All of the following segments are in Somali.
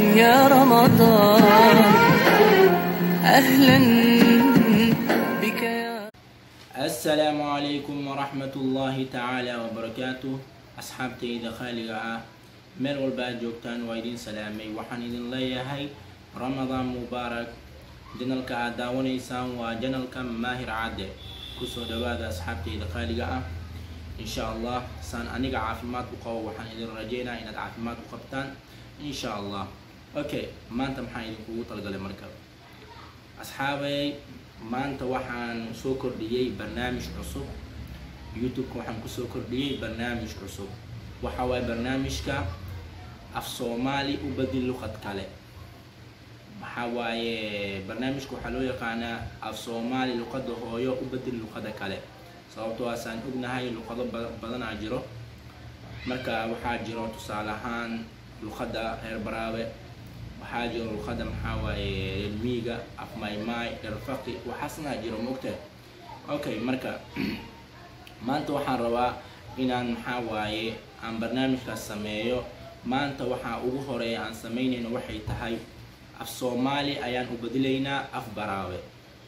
يا رمضان أهلا بك يا asalaamu calaykum waraxmat ullaahi tacaala wabarakaatu asxaabtayda khaaliga ah meel walba aad joogtaan waa idin salaamay waxaan idin leeyahay ramadaan mubaarak janalka aad daawanaysaan waa janalka maahir cadde kusoo dhawaada asxaabtayda khaaliga ah insha allah saan aniga caafimaad u qabo waxaan idin rajeynaya inaad caafimaad u qabtaan insha allah okay maanta maxaan idinkugu talgalay marka asxaabay maanta waxaan soo kordhiyey barnaamij cusub youtube-ka waxaan kusoo kordhiyey barnaamij cusub waxa waaye barnaamijka af soomaali u badil luqad kale maxaa waaye barnaamijka waxaa loo yaqaanaa af soomaali luqada hooyo u badil luqada kale sababtoo aasaan ognahay luqado ba- badanaa jiro marka waxaa jiro tusaale ahaan luqada reer baraabe waxaa jiro luqada maxaa waaye reer miiga af maymay reer faqi waxaasna jiro mogta okay marka maanta waxaan rabaa inaan maxaa waaye aan barnaamijkaas sameeyo maanta waxaa ugu horeeya aan sameynayno waxay tahay af soomaali ayaan u badilaynaa af baraawe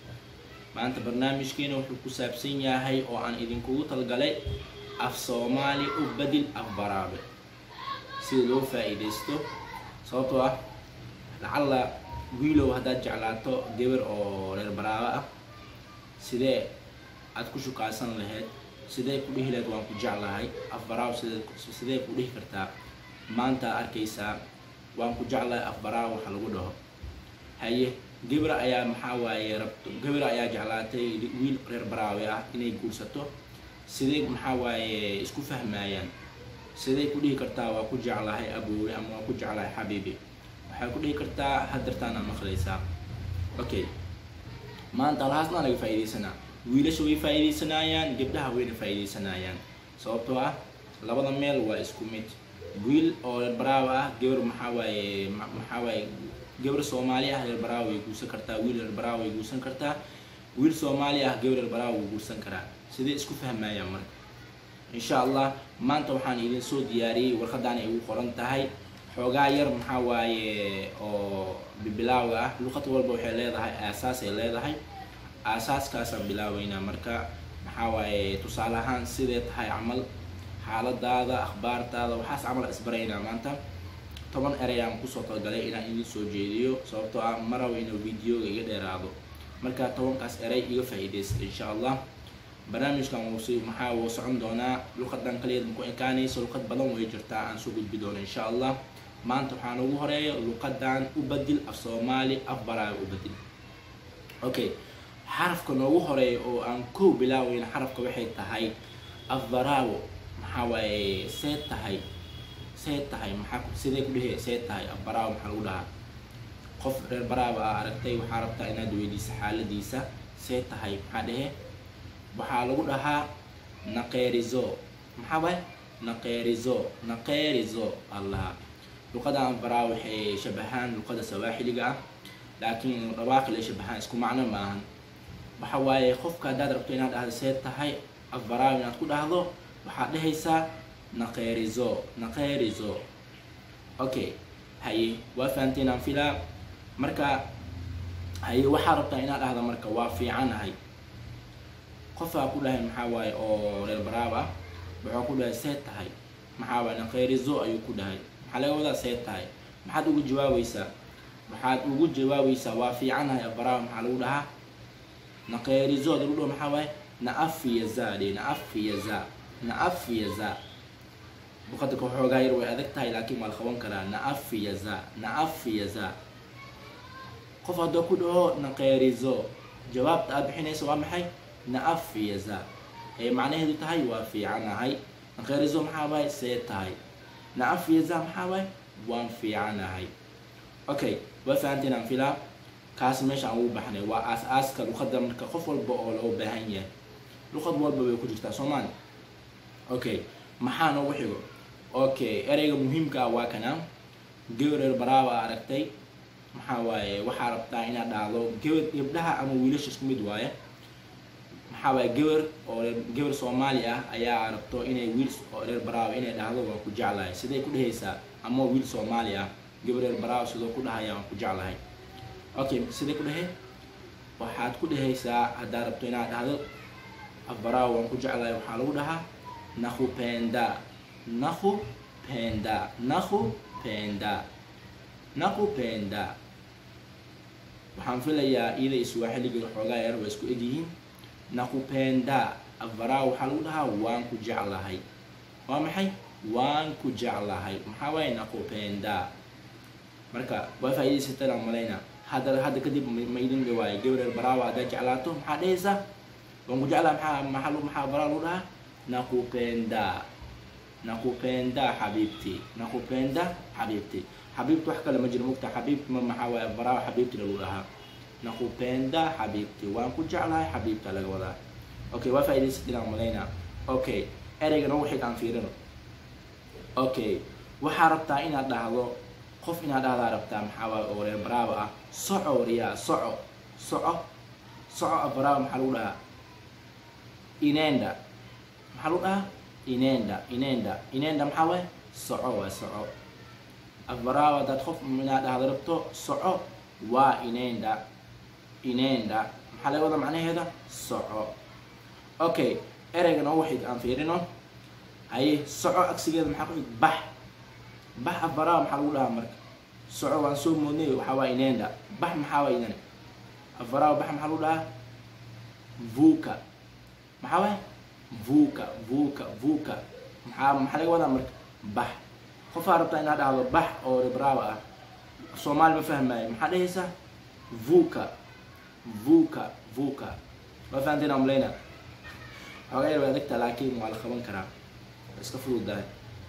maanta barnaamijkeena wuxuu ku saabsan yahay oo aan idinkugu talgalay af soomaali u badil af baraawe sida loo faa-iideysto sababtoo ah lacalla wiilow haddaad jeclaato gabar oo reer baraawe ah sidee aad ku shukaasan lahayd sidee ku dhihi lahayd waan ku jeclahay af baraawe sidee sidee ku dhihi kartaa maanta arkaysaa waan ku jeclahay af baraawe waxa lagu dhaho haye gabar ayaa maxaa waaye rabto gabar ayaa jeclaatay wiil reer baraawe ah inay guursato sidee maxaa waaye isku fahmayaan sidee ku dhihi kartaa waa ku jeclahay aboowe ama waa ku jeclahay xabiibi waxay ku dhihi kartaa hadartaana maqlaysaa okay maanta alhaasna laga faa-iideysanaa wiilasha way faa-iideysanayaan gabdhaha wayna faa-iideysanayaan sababtoo ah labada meel waa isku mid wiil oo reer baraawe ah gabar maxaa waaye ma- maxaa waaye gabar soomaali ah reer baraawe way guursan kartaa wiil reer baraawe way guursan kartaa wiil soomaali ah gabar reer baraawe way guursan karaa sidee isku fahmayaan marka insha allah maanta waxaan idin soo diyaariyey warqadaan ay ugu qoran tahay xoogaa yar maxaa waaye oo bibilaaga ah luqad walba waxay leedahay aasaas ay leedahay aasaaskaasaan bilaabeynaa marka maxaa waaye tusaale ahaan sidee tahay camal xaaladaada akhbaartaada waxaas camal isbaraynaa maanta toban ereyaan kusoo talgalay inaan idin soo jeediyo sababtoo ah marawa inuu videoga iga dheeraado marka tobankaas erey iga faa-iideysta insha allah barnaamijkan wuu si maxaa wuu socon doonaa luqadan kaliya maku ekaanayso luqad badan way jirtaa aan soo gudbi doono insha allah maanta waxaan ugu horeeya luqadan u badil af soomaali af baraaga u badil okay xarafka noogu horeeya oo aan kow bilaaweyna xarafka waxay tahay af baraawo maxaa waaye see tahay see tahay maxaa ku- sidee ku dhehe see tahay af baraawo maxaa lagu dhahaa qof reer baraaba ah aragtay waxaa rabtaa inaad weydiisa xaaladiisa see tahay maxaa dhehe waxaa lagu dhahaa naqeerizo maxaa waay naqeerizo naqeerizo allaha luqada anbaraa waxay shabahaan luqada sawaaxiliga ah laakiin dhawaaqi la shabahaan isku macno maahan waxa waaye qofka haddaad rabto inaad dhahdo see tahay afbaraaw inaad ku dhahdo waxaad dhehaysaa naqeerizo naqeerizo okay haye waa fahanteen aan filaa marka haye waxaa rabtaa inaad dhahdo marka waa fiicanahay qofaa ku dhahay maxaa waaye oo reer baraab ah wuxuu ku dhahay see tahay maxaa waaye naqeerizo ayuu ku dhahay maxaa laga wadaa see tahay maxaad ugu jawaabaysaa waxaad ugu jawaabaysaa waa fiicanahay abaraab maxaa lagu dhahaa naqeerizo lagu dhaho maxaa waaye naafiyaza dhe naafiyaza naafiyaza luqada ka xoogaa yar way adag tahay laakiin waa la qaban karaa naafiyaza naafiyaza qof haddoo ku dhaho naqeerizo jawaabta aad bixinaysa waa maxay naafiyaza ee macnaheedu tahay waa fiicanahay naqeerizo maxaa waaye see tahay naafiyaza maxaa waaye waan fiicanahay okay waa fahanteen aan filaa kaas meesha aan ugu baxnay waa aas-aaska luqada marka qof walba oo loo baahan yahay luqad walba way ku jirtaa soomaali okay maxaa noogu xigo okay ereyga muhiimka ah waa kana gabareer baraaba aragtay maxaa waaye waxaa rabtaa inaad dhahdo gabar gabdhaha ama wiilasha isku mid waaye maxaa waaye gabar oo reer gabar soomaali ah ayaa rabto inay wiil oo reer baraaba inay dhahdo waan ku jeclahay siday ku dhehaysaa ama wiil soomaali ah gabareer baraawo sidoo ku dhahaya waan ku jeclahay okay sidee ku dhahee waxaad ku dhehaysaa haddaad rabto inaad dhahdo afbaraawo waan ku jeclahay waxaa lagu dhahaa nakupenda nakupenda nakupenda nakupenda waxaan filayaa iyada iswaaxiliga xoogaa yar waa isku egyihiin nakupenda afbaraawo waxaa lagu dhahaa waan ku jeclahay waa maxay waan ku jeclahay maxaa waaye nakupenda marka waa faa'iidaysataan aan malayna hadda hadda kadib ma idin dhawaayo gabareer baraawa haddaad jeclaato maxaa dhehaysaa waan ku jeclaa maxaa maxaa maxaa baraa lagu dhahaa nakupenda nakupenda xabiibti nakupenda xabiibti xabiibti wax kale ma jiro mugta xabiibti ma maxaa waaye baraawa xabiibti lagu dhahaa nakupenda xabiibti waan ku jeclahay xabiibta laga wadaa okay waa faa'iidaysatiin aan malayna okay ereygana wixii aan fiirino okay waxaa rabtaa inaad dhahdo qof inaad dhahdaa rabtaa maxaa waaye oo reer baraawa ah soco wariyaa soco soco soco abaraawa maxaa lagu dhahaa inenda maxaa lagu dhahaa inenda inenda inenda maxaa waaye soco waa soco abaraawa haddaad qof inaad dhahdo rabto soco waa inenda inenda maxaa laga wada macnaheeda soco okay ereygana waxay aan fiirino haye soco agsigeeda maxaa ku xig bax bax abaraawa maxaa lagu dhahaa marka soco waan soo moodnay waxaa waa inenda bax maxaa waa idane afaraawa bax maxaa lagu dhahaa vuka maxaa waay vuka vuka vuka maxaa maxaa laga wadaa marka bax qofaa rabtaa inaad dhahdo bax oo rebraawa ah soomaali ma fahmaayo maxaa dhehaysaa vuka vuka vuka waa fahanteen aan malayna xoogaa yar way adagta laakiin waa la qaban karaa waa iska fududahay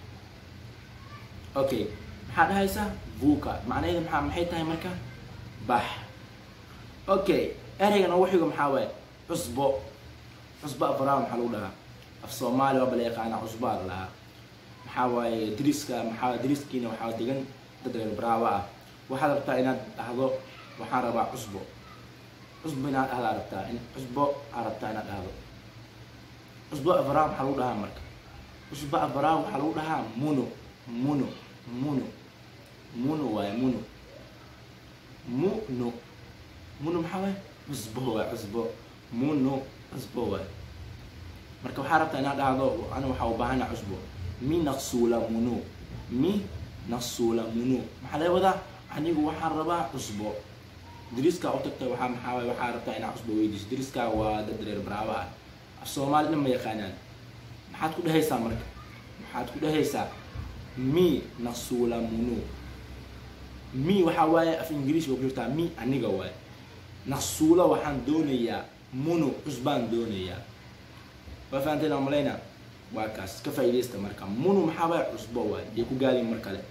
okay maxaa dhahaysaa vuka macnaheeda maxaa maxay tahay marka bax okay ereygan oo waxiga maxaa waaye cusbo cusbo afaraawa maxaa lagu dhahaa af soomaali waa bala yaqaana cusbaa la dhahaa maxaa waaye diriska maxaa diriskiina waxaa degan dad reer baraawa ah waxaad rabtaa inaad dhahdo waxaan rabaa cusbo cusbo inaad dhahdaa rabtaa in cusbo aad rabtaa inaad dhahdo cusbo afaraawa maxaa lagu dhahaa marka cusbo afaraawa waxaa lagu dhahaa muno muno muno muno waaye muno muno muno maxaa waaye cusbo waay cusbo muno cusbo waay marka waxaa rabtaa inaad dhahdo ana waxaa u baahana cusbo mi naqsuula muno mi naqsuula muno maxaa laga wadaa anigu waxaan rabaa cusbo driskaa u tagta waxaa maxaa waaye waxaa rabtaa inaad cusbo weydiiso driskaa waa dad reer baraawa ah af soomaali dhan ma yaqaanaan maxaad ku dhehaysaa marka maxaad ku dhehaysaa mi naqsuula muno mi waxaa waaye af ingiriis waa ku jirtaa mi aniga waaye naqsuula waxaan doonayaa muno cusbaan doonayaa waa fahanteen aan malayna waa kaas ka faa'iidaysta marka muno maxaa waaye cusbo waaye dee ku gaadin mar kale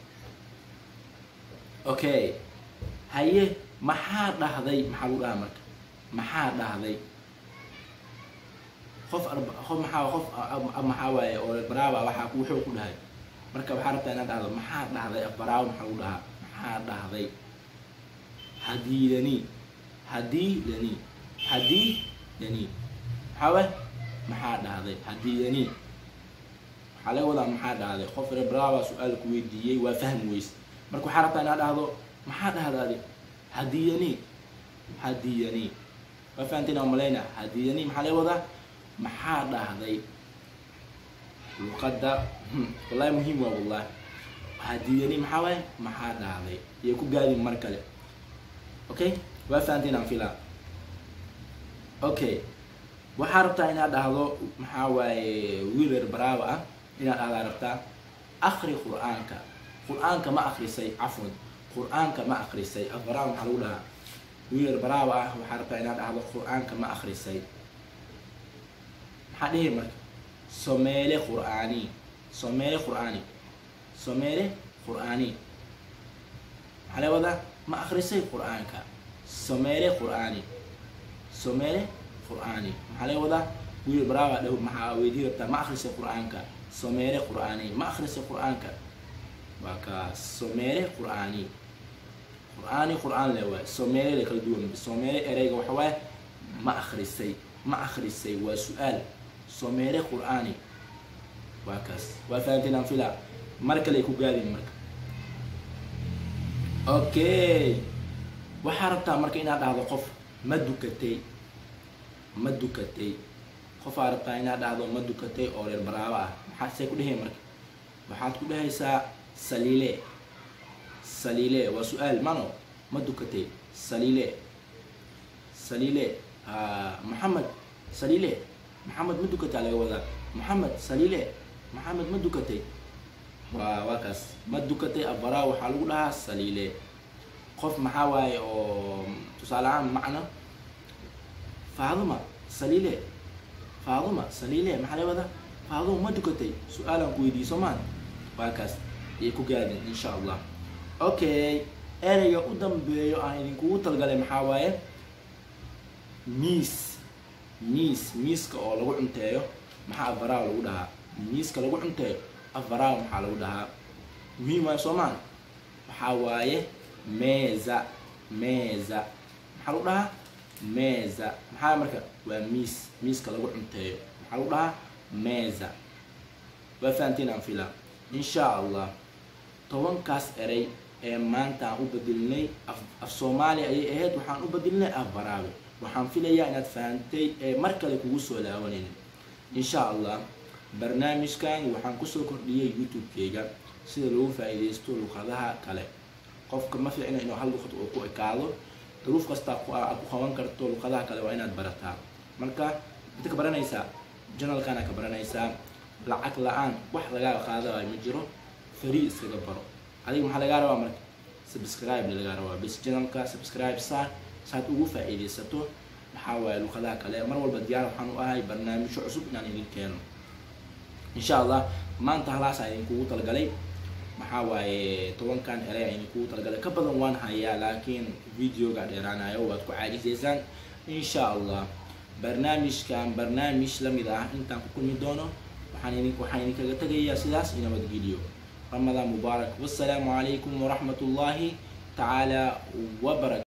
okay haye maxaa dhahday maxaa lagu dhahaa marka maxaa dhahday qof qof maxaa qof maxaa waaye oo baraaba waxaa wuxuu ku dhahay marka waxaa rabtaa inaad dhahdo maxaa dhahday baraawa maxaa lagu dhahaa maxaa dhahday hadiidani hadiidani hadiidani maxaa waay maxaa dhahday hadiidani waxaa laga wadaa maxaa dhahday qof rebrava su-aal ku weydiiyey waa fahmi weyse marka waxaa rabtaa inaad dhahdo maxaa dhahdaade hadiyani hadiyani waa fahanteen aan malayna hadiyani maxaa laga wadaa maxaa dhahday luqadda wallahi muhiim waa wallahi hadiyani maxaa waaye maxaa dhahday iyo ku gaadin mar kale okay waa fahanteen aan filaa okay waxaa rabtaa inaad dhahdo maxaa waaye wiiler baraawa ah inaad dhahdaa rabtaa akri qur-aanka qur-aanka ma akrisay cafwan qur-aanka ma akrisay afbaraawa maxaa lagu dhahaa wiiler baraawa ah waxaa rabtaa inaad dhahdo qur-aanka ma akrisay maxaa dhihi marka someele qur'aani someele qur'aani someele qur'aani maxaa laga wadaa ma akrisay qur-aanka someele qur'aani someele qur'aani maxaa laga wadaa wiil baraawa dhow maxaa weydii rabtaa ma akrisay qur-aanka someele qur'aani ma akrisay qur-aanka waa kaa someele qur'aani qur'aani qur'aan le waay someele le kala duwan someele ereyga waxa waaye ma akrisay ma akrisay waa su-aal someele qur'aani waa kaas waa fahanteen aan filaa mar kale ku gaadin marka okay waxaa rabtaa marka inaad dhahdo qof ma dukatay ma dukatay qofaa rabtaa inaad dhahdo ma dukatay oo reer baraabo ah maxaad see ku dhehey marka waxaad ku dhehaysaa saliile saliile waa su-aal mano ma dukatay saliile saliile maxamed saliile maxamed ma dukataa laga wadaa maxamed saliile maxamed ma dukatay waa waa kaas ma dukatay abaraa waxaa lagu dhahaa saliile qof maxaa waaye oo tusaale ahaan macno faaduma saliile faaduma saliile maxaa laga wadaa faaduma ma dukatay su-aalaan ku weydiiso maan waa kaas ayay ku gaadin insha allah okay ereyga u dambeeyo aan idinkugu talgalay maxaa waaye miis miis miiska oo lagu cunteeyo maxaa afaraaw lagu dhahaa miiska lagu cunteeyo afaraaw maxaa lagu dhahaa muhiim waayo soomaan waxaa waaye meza meza maxaa lagu dhahaa meza maxaa marka waa miis miiska lagu cunteeyo maxaa lagu dhahaa meza waa fahantiin aan filaa insha allah tobankaas erey ee maanta aan u bedelinay af soomaaliya ayay ahayd waxaan u bedelinay af baraabe waxaan filayaa inaad fahantay ee mar kale kugu soo laawanaynin insha allah barnaamijkan waxaan kusoo kordhiyay youtube-keyga sida lagu faa-iideysto luqadaha kale qofka ma fiicna inuu hal luqad oo ku ekaado duruuf kasta aad ku qaban karto luqadaha kale waa inaad barataa marka inta ka baranaysaa janalkana ka baranaysaa lacag la-aan wax lagaa qaadaayo ma jiro free iskaga baro adiga maxaa lagaa rabaa marka subscribe lagaa rabaa bes janalka subscribe saar saad ugu faa-iideysato maxaa waaye luqadaha kale mar walba diyaar waxaan u ahay barnaamijyo cusub inaan idin keeno insha allah maanta halaas aan idinkugu talgalay maxaa waaye tobankan erey aan idinkugu talgalay ka badan waan hayaa laakiin videoga dheeraanayo waad ku caajisaysaan insha allah barnaamijkan barnaamij lamid ah intaan ku kulmi doono waxaan idin waxaan idinkaga tegayaa sidaas inabadgeliyo رمضان مبارك والسلام عليكم ورحمة الله تعالى وبركاته